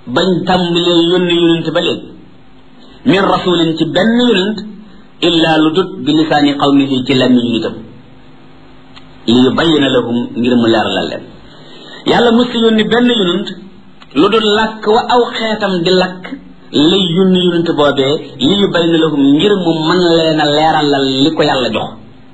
bañ tàmbalee yónni yonent ba léegi min rasulin ci benn yonent illa lu dut bi lisaani qawmihi ci làmmiñu nitam li yubayyina lahum ngir mu leeralal leen yàlla musta yónni benn yonent lu dul làkk wa aw xeetam di lakk lay yónni yonent boobee li yubayyina lahum ngir mu mën leen a leeralal li ko yàlla jox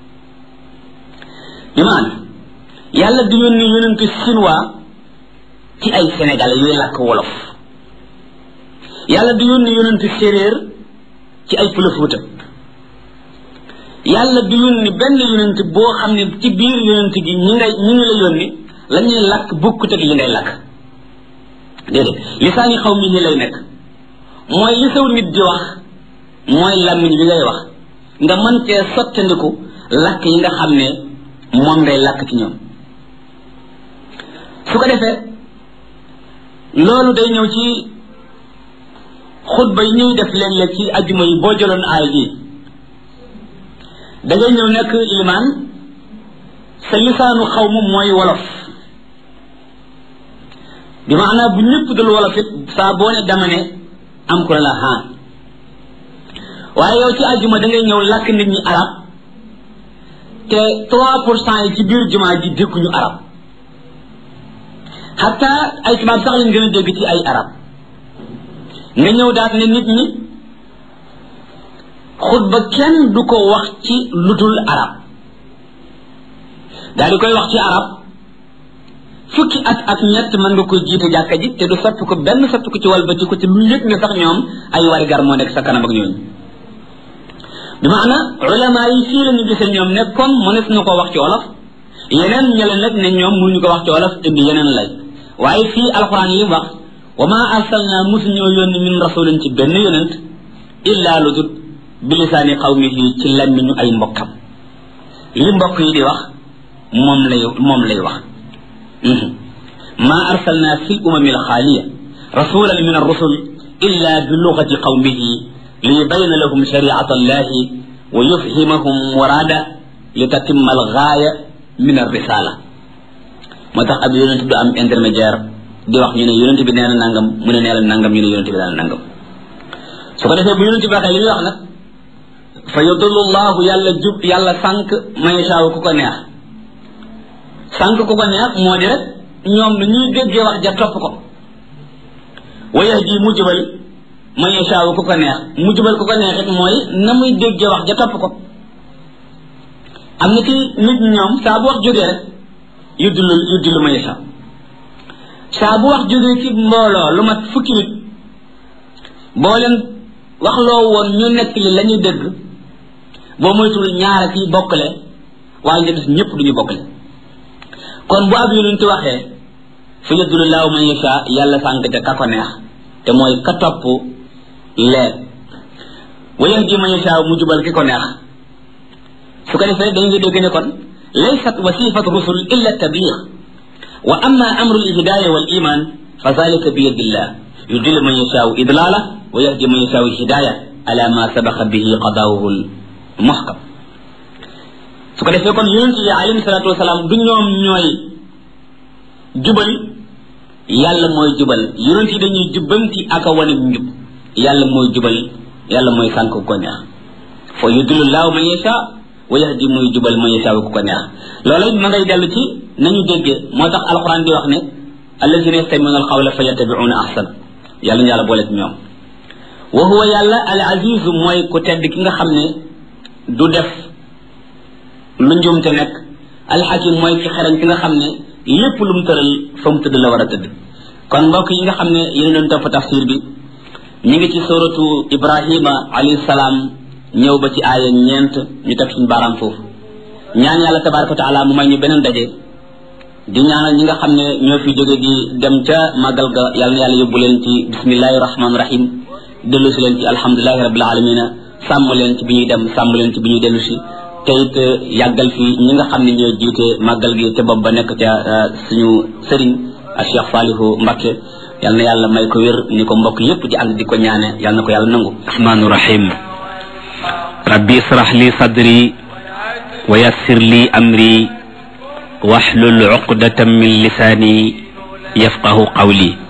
bi maana yàlla du yónni yonent chinois ci ay sénégalais yuy làkk wolof yàlla du yónni yonent séeréer ci ay pëlëfuuta yàlla du yónni benn yonent boo xam ne ci biir yonent gi ñi ngay ñi ngi la yónni la ñuy làkk bokkut ak li ngay làkk déedéet lisaani xaw mi ñi lay nekk mooy li saw nit di wax mooy làmmiñ bi ngay wax nga mën cee sottandiku làkk yi nga xam ne moom ngay làkk ci ñoom su ko defee loolu day ñëw ci xutba yi ñuy def léeg-léeg ci ajjuma yi boo jëloon aay ji da ngay ñëw nekk ilimaan sa lisaanu xaw ma mooy wolof bi maanaa bu ñëpp dul wolof it saa boo ne dama ne am ko la haan waaye yow ci ajjuma da ngay ñëw làkk nit ñi arab te trois pour cent yi ci biir jumaa ji dégguñu arab xatta ay tubaab sax lañ gën a dégg ci ay arab nga ñëw daal ne nit ñi xutba kenn du ko wax ci ludul arab daal di koy wax ci arab fukki at ak ñett mën nga koy jiite jàkka ji te du soppi ko benn soppi ko ci walbati ko te lu yëg ne sax ñoom ay wari gar moo nekk sa kanam ak ñooñu bi maana ulama yi fii la ñu gisee ñoom ne comme mënees na ko wax ci wolof yeneen ñële nag ne ñoom mënuñu ko wax ci wolof indi yeneen lay waaye fii alquran yi wax wa ma arsalna musuñoo yónni min rasulin ci benn yonent illa lu dut bilisaani qawmihi ci lammiñu ay mbokkam li mbokk yi di wax moom lay moom lay wax ma arsalna fi lumami alxaaliya rasulan min arrusul illa bi lugati qawmihi liyubayna lahum shariata allahi wa yufhimahum murada litatimma algaaya min arrisala moo tax ab yonent du am intermédiaire di wax ñu ne yonent bi nee na nangam mu ne nee na nangam ñu ne yonent bi nee na nangam su ko defee bu yonent bi waxee li muy wax nag fa yudullu llahu yàlla jub yàlla sànq man yashaawu ku ko neex sànq ku ko neex moo di rek ñoom nu ñuy déggee wax ja topp ko wa yahdi mu jubal man yashaawu ku ko neex mu jubal ku ko neex it mooy na muy déggee wax ja topp ko am na ci nit ñoom saa bu wax jógee rek yuddulu yuddulu man yashaa saa bu wax jógee ci mbooloo lu mat fukki nit boo leen wax loo woon ñu nekk li la ñuy dégg boo moytul ñaara kii bokkale waaye nga gis ñëpp duñu bokkale kon bu ab yonent waxee fa yadulu laahu man yasha yàlla sànq te ka ko neex te mooy ka topp leer wa yahdi man yasha mu jubal ki ko neex su ko defee dañ nga dégg ne kon laysat wasifatu rusul illa tabliq wa amma amru alhidaya wal iman fa zalika bi yadillah yudillu man yashaau idlala wa yahdi man yashaau hidaya ala ma sabaqa bihi qadaawuhu muhkam su ko defee kon yonent yi alayhi salatu wasalaam du ñoom ñooy jubal yàlla mooy jubal yonent yi dañuy jubbanti ak a wane njub yàlla mooy jubal yàlla mooy sànk ko neex fa yudillu laahu man yasha wa yahdi muy jubal man yasha ku ko neex loolu it ma ngay dellu ci nañu déggee moo tax alquran di wax ne allazina yastamiuna alqawla fa yattabiuna ahsana yàlla ñu yàlla boole ci ñoom wa huwa yàlla al azizu mooy ku tedd ki nga xam ne du def lu njumte nekk alxakim mooy ki xereñ ki nga xam ne lépp lu mu tëral fa mu tëdd la war a tëdd kon mbokk yi nga xam ne yéen doon topp tafsir bi ñu ngi ci suratu ibrahima alayhi salaam ñëw ba ci aaya ñeent ñu teg suñu baaraam foofu ñaan yàlla tabaraka wa taala mu may ñu beneen daje di ñaanal ñi nga xam ne ñoo fi jóge di dem ca màggal ga yàlla na yàlla yóbbu leen ci bismillahi rahmaani rahim dellu si leen ci alhamdulilahi rabbil alamina sàmm leen ci bi ñuy dem sàmm leen ci bi ñuy dellu si te it yàggal fi ñi nga xam ne ñooy jiite màggal gi te bopp ba nekk ca suñu sëriñ a Cheikh Salihu Mbakke yal na yàlla may ko wér ni ko mbokk yépp di ànd di ko ñaane yal na ko yàlla nangu rahmaanu rahim rabbi israh li sadri wa yassir li amri wahlul uqdatan min lisani yafqahu qawli